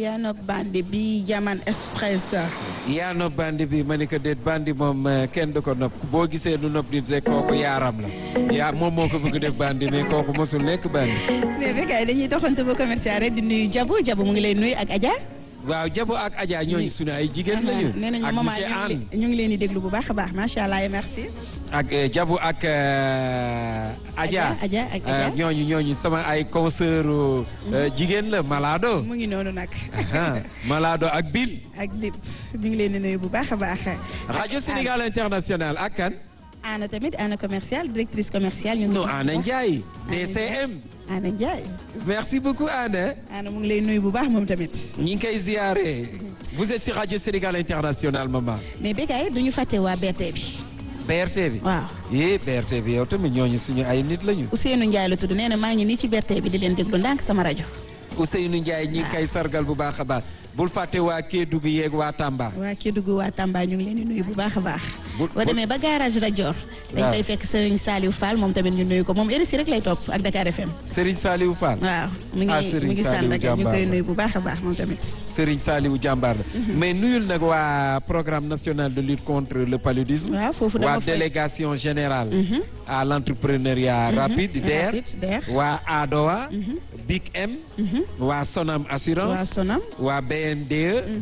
yaa nopp bandi bi Jaman Express. yaa nopp bandi bi ma ni ko déet bandi moom kenn du ko nopp boo gisee nu nopp nit rek kooku yaaram la yaa moom moo ko bëgg def bandi mais kooku mosul nekk bandi. mais bi kay dañuy doxantu ba commercial rek di nuyu Jabu Jabu mu ngi lay nuyu ak Adja. waaw Jabo ak Adja ñooñu suñu ay jigéen lañu. nee nañu ak maman monsieur Anne ñu ngi leen di déglu bu baax a baax macha allah merci. ak Jabo ak Adja. Adja ak Adja. ñooñu ñooñu sama ay consoeur jigéen la Malado. mu ngi noonu nag. Malado ak Bill. ak Bib ñu ngi leen di nuyu bu baax a baax. rajo Sénégal international ak kan. Anna tamit Anna commerciale directrice commerciale. ñu ngi non Anna Ndiaye. DCM. Anna Ndiaye. merci beaucoup Anna. Anna mu ngi lay nuyu bu baax moom tamit. ñi ngi koy ziare. vous êtes sur rajo Sénégal international maman. mais Bécaye du ñu fàtte waa BRT bi. BRT bi. waaw yee BRT bi yow tamit ñooñu suñu ay nit lañu. Ousseynou Ndiaye la tudd nee na maa ngi nii ci BRT bi di leen déglu ndànk sama rajo. Ousseynou Ndiaye ñi ngi koy sargal bu baax a baax. bul fàtte waa Kédougou yeeg waa Tamba. waa Kédougou waa Tamba ñu ngi leen di nuyu bu baax a baax. bu boo demee ba garage Radior. dañ fay fekk Serigne Saliou Fall moom tamit ñu nuyu ko moom RSI rek lay topp ak Dakar FM. Serigne Saliou Fall. waaw mi ngi ah mi Serigne ngi Saliou sant rek ñu jàmbaar koy la. nuyu bu baax a baax moom tamit. Serigne Saliou jàmbaar la. mais nuyul nag waa programme national de lutte contre le paludisme. waaw foofu dama waa fay- délégation générale. à l' entrepreneuriat rapide DER. rapide, DER. waa ADOA. Big M. waa Sonam assurance. waa Sonam. waa BNDE.